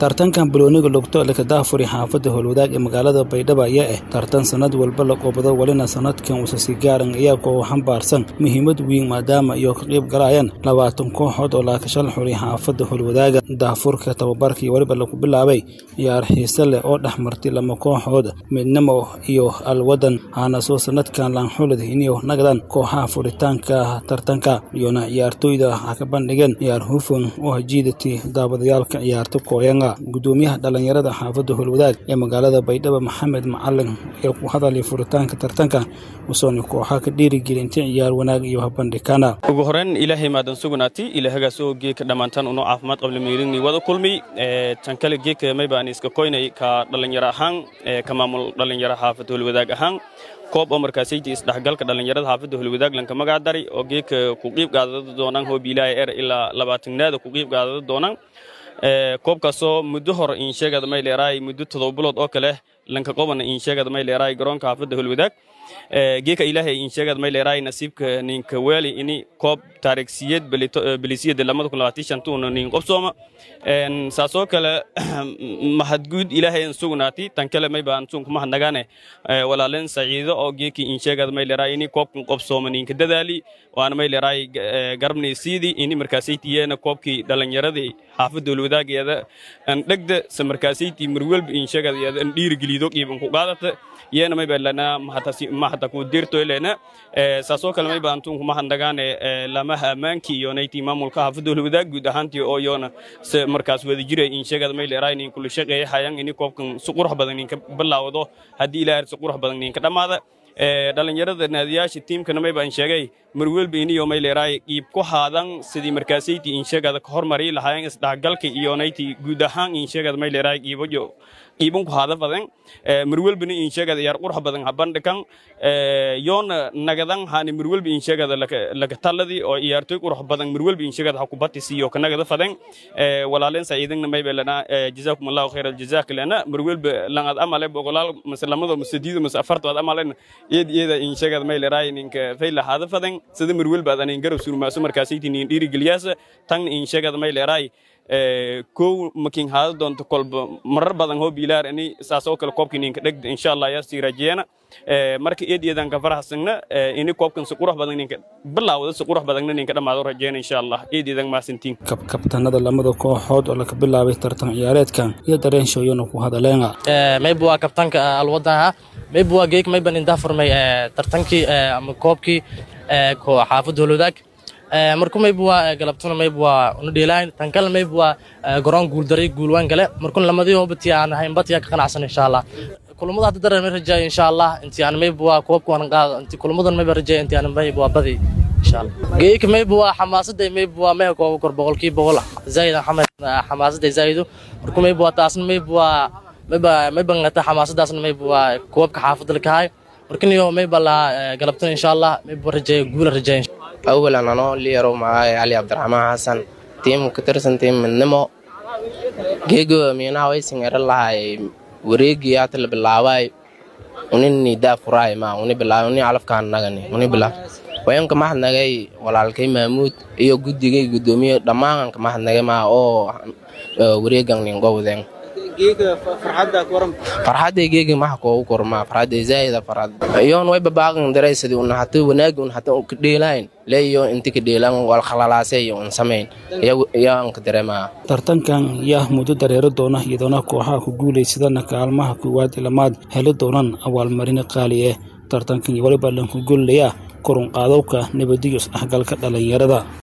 tartankan balooniga lugto laka daafuri xaafadda howlwadaag ee magaalada baydhabo ayaa ah tartan sanad walba la qoobado welina sanadkan uusasi gaaran iyaga oo xambaarsan muhiimad weyn maadaama iyo ka qayb galayaan labaatan kooxood oo laakashal xuri xaafadda howlwadaaga daafurka tababarkii weliba lagu bilaabay ciyaar xiise leh oo dhex martay lama kooxood midnimo iyo alwadan aana soo sanadkan laanxulad iniyo nagadan kooxaha furitaanka tartanka iyona ciyaartooyda waxaa ka bandhigeen ciyaar hufan oo hajiidati daabadayaalka ciyaarta kooyanga gudoomiyaha dhalinyarada xaafadda howlwadaag ee magaalada baydhabo maxamed macalin ayaa ku hadalay furitaanka tartanka usoona kooxaha ka dhiirigelintay ciyaar wanaag iyo habandhigana ugu horeyn ilaahay maadan sugnaati ilaahagaasoo geeka dhammaantaan unoo caafimaad qabla meelini wada kulmi tan kale geeka may baan iska koynay ka dhalinyaro ahaan ka maamul dhalinyaro xaafadda howlwadaag ahaan koob oo markaasayta isdhexgalka dhallinyarada xaafadda holwadaag lanka magac daray oo geeka ku qiib qaadada doonaan hoobiilaaha er ilaa labaatanaada ku qiib qaadada doonaan koobkaasoo muddo hore insheegada may leeraay muddo todoba bilood oo kale lanka qobana insheegada may leeraay garoonka xaafadda holwadaag geeka ilaahay insheegada may leeraay nasiibka ninka weeli ini koob taariikhsiyad belisiyada lamada kun labaatan shantuuna nin qobsooma saasoo kale mahadguud ilaahay an sugnaati tan kale may baan sun kuma hadnagaane walaaleen saciido oo geeki insheegada may leeraay ini koobkan qobsooma ninka dadaali waana may leeraay garabnaysiidii ini markaasaytiyeena koobkii dhalinyaradii xaafadda holwadaageeda an dhegda se markaasaytii marwelba insheegada yeeda an dhiirigelido qiiban ku qaadata yeena may baalana mahata ku dirtoylena saasoo kale may baan tun kuma hadnagaane lamaha ammaankii iyo nayti maamulka xaafadda holwadaag guud ahaantii oo yoona se markaas wada jira insheegada may leeraay nin kula shaqeeya hayan ini koobkan si qurux badan ninka bilaawdo haddii ilaahay si qurux badan ninka dhammaada dhalinyarada naadiyaasha tiimkana may baan sheegay marwelba iniyo may leeraay qiib ku haadan sidii markaasayti insheegada ka hormari lahaayeen isdhexgalka iyo nayti guud ahaan insheegada may leeraay qiibayo qiiban ku haada badan marwelbana insheegada yaar qurux badan habandhikan yoona nagadan haani marwelba insheegada laka taladi oo ciyaartoy qurux badan marwelba insheegada ha kubati siiyo ka nagada fadan walaaleen saciidanna may belana jazaakum allahu khayr aljazaa kalena marwelba langad amale boqolaal mase lamado mase diido mase afartood amalen iyad iyada insheegada may leeraay ninka fayla haada fadan sida marwelba adan garab surmaaso markaasayti nin dhiirigeliyaasa tan insheegada may leeraay kow makin haada doonto kolba marar badan hoo biilaar ini saasoo kale koobkii ninka dhegda insha allah ayaa sii rajeena marka eed eedan ka faraxsagna ini koobkan si qurux badan ninka bilaawda si qurux badanna ninka dhammaado rajeena insha allah eed eedan maasantiin kabtanada lamada kooxood oo laga bilaabay tartan ciyaareedkan iyo dareen shooyana ku hadaleena mayba waa kabtanka alwadaha mayba waa geek mayban intaa furmay tartankii ama koobkii xaafadda holwadaag marku mayba waa galabtuna mayba waa una dheelaan tan kale mayba waa garoon guuldaray guulwaan gale markun lamadii hobati aan ahayn batiyaa ka qanacsan insha allah kulamada hadda dareer may rajaay insha allah intii aan mayba waa koobka waan qaado intii kulamadan mayba rajaay intii aan mayba waa badi insha allah geeyka mayba waa xamaasadda mayba waa meha kooba kor boqolkii boqol zaid xamed xamaasadda zaido marku mayba waa taasna mayba waa mayba mayba ngata xamaasaddaasna mayba waa koobka xaafadda lakahay markaniyo mayba la galabtuna insha allah mayba rajaay guula rajaay awalan anoo liyaro magacaay cali cabdiraxmaan xasan tiim ka tirsan tiim midnimo geego miinaha waysin ero lahay wareegii hata la bilaabay unini daa furaay ma uni bilaabay uni calafkaan nagani uni bilaab wayanka mahadnagay walaalkay maamuud iyo guddigay guddoomiye dhammaan ka mahadnagay ma oo wareegan ningowden farxadday geegi maxa koogu kormaa farxadday zaa'ida farxad iyoon way babaaqan daray sidii un hata wanaagi un hata ka dheelayn leeyo inti ka dheelan wal khalalaase iyo un samayn iyaan ka dareemaa tartankan yaa muddo dareero doona iyadoona kooxaha ku guulaysadana kaalmaha koowaad ilamaad heli doonaan abaalmarin qaali ah tartankan waliba lanku gollaya korun qaadowka nabadiyo isdhexgalka dhalinyarada